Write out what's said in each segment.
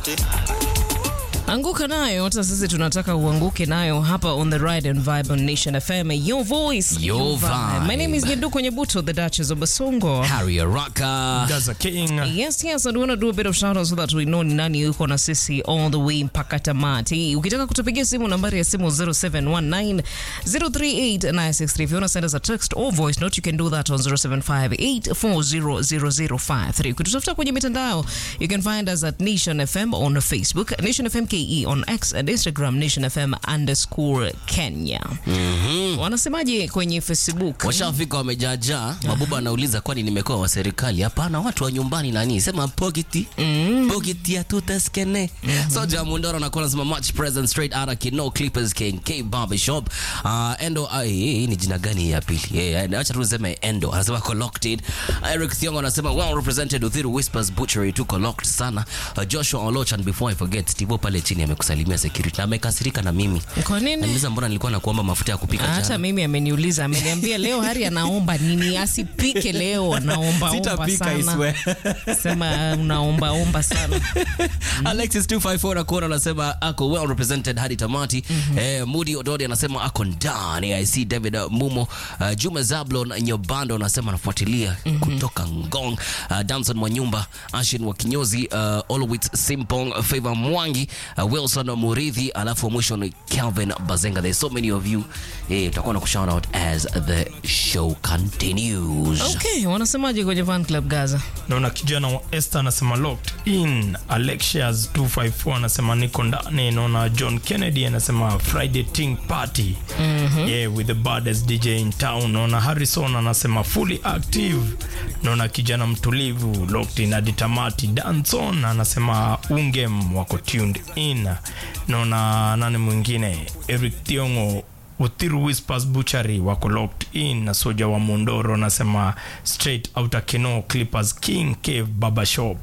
Anguka nayo, hata sisi tunataka uanguke nayo hapa on the ride and vibe on Nation FM. Your voice, Your vibe. My name is Nyeduko Nyebuto, the Duchess of Basongo. Harry Araka. Gaza King. Yes, yes, and we want to do a bit of shout out so that we know ni nani yuko na sisi all the way mpaka tamati. Ukitaka kutupigia simu nambari ya simu 0719 038 963. If you want to send us a text or voice note, you can do that on 0758400053. Ukitutafuta kwenye mitandao, you can find us at Nation FM on Facebook, Nation FM KE on X and Instagram, Nation FM underscore Kenya. Wanasemaje kwenye Facebook? Washafika wamejaajaa. Mabuba anauliza kwani nimekuwa wa serikali? Hapana, watu wa nyumbani nani? Sema poketi. Poketi ya tutaskene. Soja Mundoro anakuwa anasema much present straight out of Kino Clippers King K Barber Shop. Uh, Endo ah, hii hii ni jina gani ya pili? Eh, acha tu niseme Endo. Anasema collected. Eric Thiongo anasema well represented Uthiru Whispers Butchery tu collect sana. Uh, Joshua Olochan before I forget Steve pale chini amekusalimia security na amekasirika na mimi. Kwa nini? Anauliza mbona nilikuwa nakuomba mafuta ya kupika hata jana. mimi ameniuliza ameniambia leo hari anaomba nini asipike leo anaomba omba Sitapika, I sana swear. sema unaomba omba sana Alexis 254 akuona anasema ako well represented hadi tamati. Eh, Moody Ododi anasema ako ndani. I see David uh, Mumo, uh, Juma Zablon Nyobando anasema anafuatilia kutoka Ngong. Uh, Damson Mwanyumba, Ashin wa Kinyozi, uh, Olwitz Simpong, Favor Mwangi, uh, Wilson Muridhi, alafu wa mwisho ni Calvin Bazenga. There's so many of you. Eh, tutakuwa na kushout out as the show continues. okay wanasemaje kwenye fan club gaza Naona kijana wa Esther anasema locked in. Alexias 254 anasema niko ndani. Naona John Kennedy anasema Friday Ting Party. Yeah, with the baddest DJ in town. Naona Harrison anasema fully active. Naona kijana mtulivu locked in hadi tamati. Danson anasema ungem wako tuned in. Naona nani mwingine? Eric Tiongo Uthiru Whispers Butchery wako locked in na soja wa Mondoro anasema straight outer Kino Clippers King Cave Barber Shop.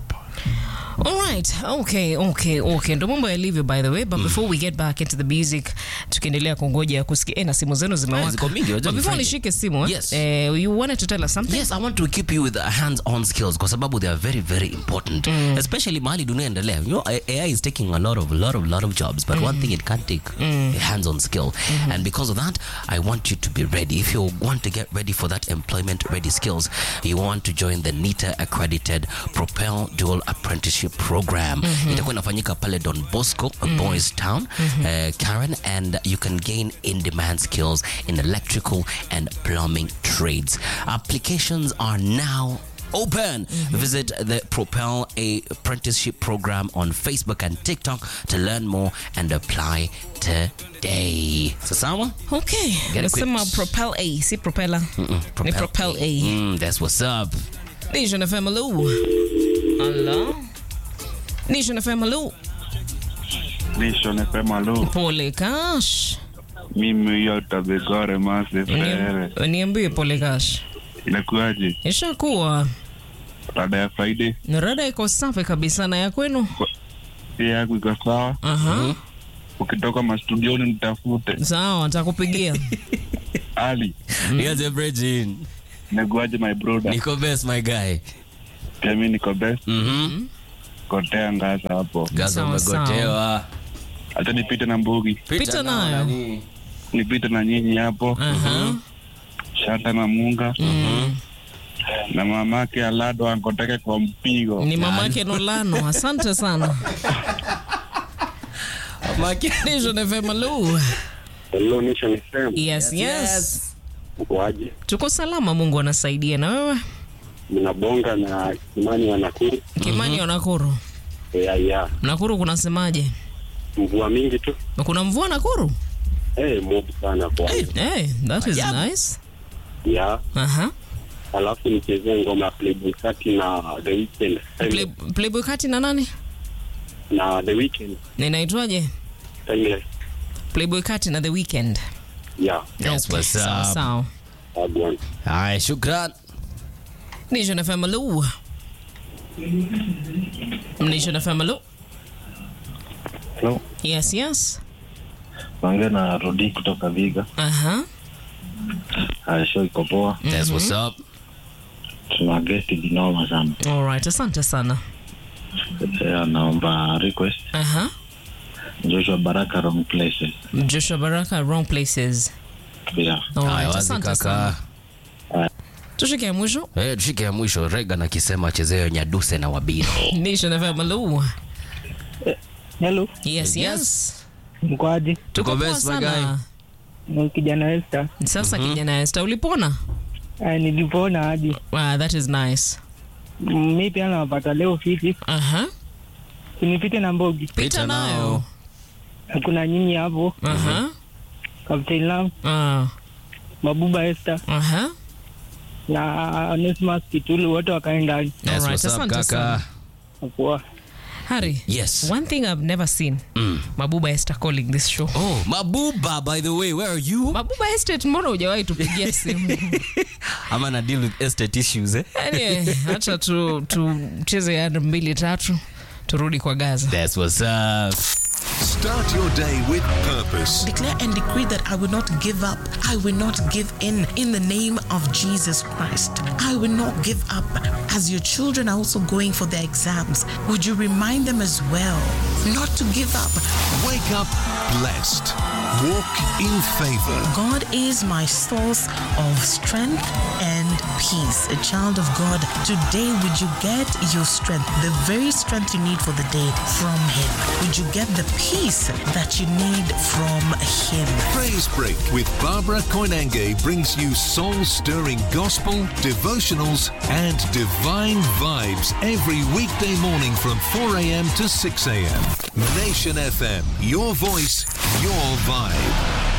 Alright, okay, okay, okay. Ndo mambo yalivyo by the way, but before we get back into the music, tukiendelea kungoja kusikia eh, na simu zenu zimewaka. ziko mingi, But wajua ni before Friday. nishike simu, eh, Yes. eh, you wanted to tell us something? Yes, I want to keep you with hands-on skills kwa sababu they are very very important especially mahali dunia endelea. You know, AI is taking a lot of lot of lot of jobs but one thing it can't take a hands-on skill and because of that I want you to be ready. If you want to get ready for that employment ready skills, you want to join the NITA accredited Propel Dual Apprenticeship Program. Itakuwa inafanyika pale Don Bosco, Boys Town, uh, Karen and you can gain in-demand skills in electrical and plumbing trades. Applications are now open. Visit the Propel Apprenticeship Program on Facebook and TikTok to learn more and apply today. Sasawa? Okay. Get Nasema equipped. Propel A, si propeller. Ni Propel A. Mm, that's what's up. Nation FM, hello. Hello. Nation FM, hello. Nation FM alo, Pole Cash. mimi hiyo tabegore mase frere, Niam- Niambie Pole Cash. inakuaje? Ishakuwa Rada ya Friday rada iko safi kabisa na ya kwenu. pia yangu iko sawa. Aha. Ukitoka mastudioni nitafute. Sawa, nitakupigia. Ali, Here's a bridging. inakuaje my brother? Niko best my guy. Pia mimi niko best, Mhm. kotea ngaza hapo. Gaza Sawa, umegotewa. Hata nipite na mbugi, Pita nayo. nani. nipite na nyinyi hapo, Aha. Shata na Munga na mamake Alado ankoteke kwa mpigo. Ni mamake Nolano. Asante sana. Maki. Nation FM, hello. Hello Nation FM. Yes, yes. Ukoaje? Tuko salama, Mungu anasaidia. Na wewe? Mnabonga na Kimani wa Nakuru. Kimani wa Nakuru. Ya ya. Nakuru kunasemaje? Mvua mingi tu. Kuna mvua Nakuru? Eh, mob sana kwa. Hey, that is nice. Ya. Aha. Alafu nichezee ngoma ya Playboy Kati na The Weeknd. Play, Playboy kati na nani? Na The Weeknd. Ninaitwaje? Timeless. Playboy kati na The Weekend. Ya. That's what's Sawa up. sawa. Agwan. Haya, shukran. Nation FM, hello. Nation FM, hello. Hello, Yes, yes. naongea na Rodi kutoka Viga. Aha. Uh, show iko poa, That's what's up. tuna guest vinoma sana. Alright, asante sana. Eh, anaomba request Aha. Joshua Baraka wrong places. Joshua Baraka, wrong places. Yeah. Alright, Haya, wazi asante kaka. sana. Tushike ya mwisho. Eh, tushike ya mwisho Regan akisema chezeo Nyaduse na Wabiro. Nation FM, hello. Hello, Yes, Yes. yes. mkoaji? Tuko Tuko poa best, my sana. Ni kijana Esther. Sasa kijana Esther, ulipona? Uh, nilipona hadi Wow, that is nice. Mm, mi pia nawapata leo fiti, Aha. sinipite na Mbogi. Pita nayo. Kuna nyinyi hapo, Aha. Captain Lam, Ah. Mabuba Esther Aha. na Onesmus Kitulu, wote wakae ndani. Yes, Alright, what's up, asante kaka? sana. Poa. Harry. Yes. One thing I've never seen. Mabuba Esther calling this show. Oh, Mabuba, by the way, where are you? Mabuba Estate, mbona hujawahi tupigia simu? Ama na deal with estate issues, eh? Anyway, acha tu tucheze ya mbili tatu turudi kwa Gaza. That's what's up. Start your day with purpose. Declare and decree that I will not give up. I will not give in. In the name of Jesus Christ, I will not give up. As your children are also going for their exams, would you remind them as well not to give up? Wake up blessed. Walk in favor. God is my source of strength and peace. A child of God, today would you get your strength, the very strength you need for the day from Him? Would you get the peace that you need from Him? Praise Break with Barbara Koinange brings you soul stirring gospel, devotionals, and divine vibes every weekday morning from 4 a.m. to 6 a.m. Nation FM, your voice, your vibe.